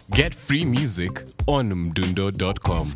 Get free music on mdundo.com.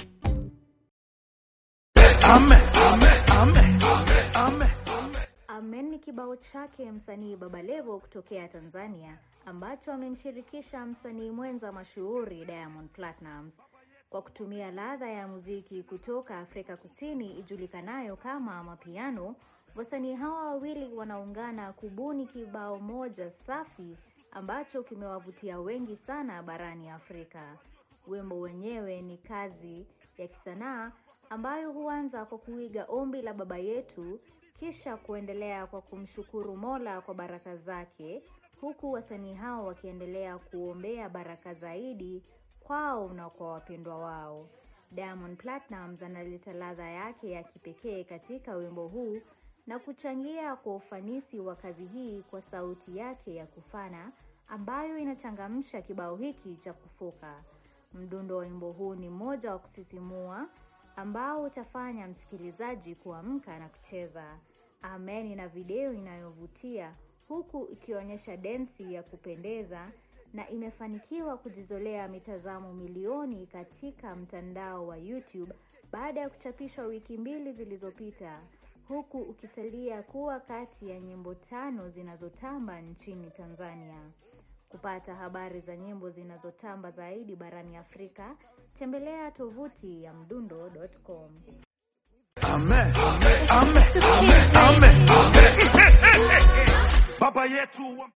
Amen ni kibao chake msanii Baba Levo kutokea Tanzania ambacho amemshirikisha msanii mwenza mashuhuri Diamond Platnumz kwa kutumia ladha ya muziki kutoka Afrika Kusini ijulikanayo kama mapiano. Wasanii hawa wawili wanaungana kubuni kibao moja safi ambacho kimewavutia wengi sana barani Afrika. Wimbo wenyewe ni kazi ya kisanaa ambayo huanza kwa kuiga ombi la baba yetu kisha kuendelea kwa kumshukuru Mola kwa baraka zake, huku wasanii hao wakiendelea kuombea baraka zaidi kwao na kwa wapendwa wao. Diamond Platnumz analeta ladha yake ya kipekee katika wimbo huu na kuchangia kwa ufanisi wa kazi hii kwa sauti yake ya kufana ambayo inachangamsha kibao hiki cha kufoka. Mdundo wa wimbo huu ni mmoja wa kusisimua ambao utafanya msikilizaji kuamka na kucheza. Amen ina video inayovutia huku ikionyesha densi ya kupendeza na imefanikiwa kujizolea mitazamo milioni katika mtandao wa YouTube baada ya kuchapishwa wiki mbili zilizopita, huku ukisalia kuwa kati ya nyimbo tano zinazotamba nchini Tanzania. Kupata habari za nyimbo zinazotamba zaidi barani Afrika, tembelea tovuti ya mdundo.com. Amen. Amen. Amen. Amen. Baba yetu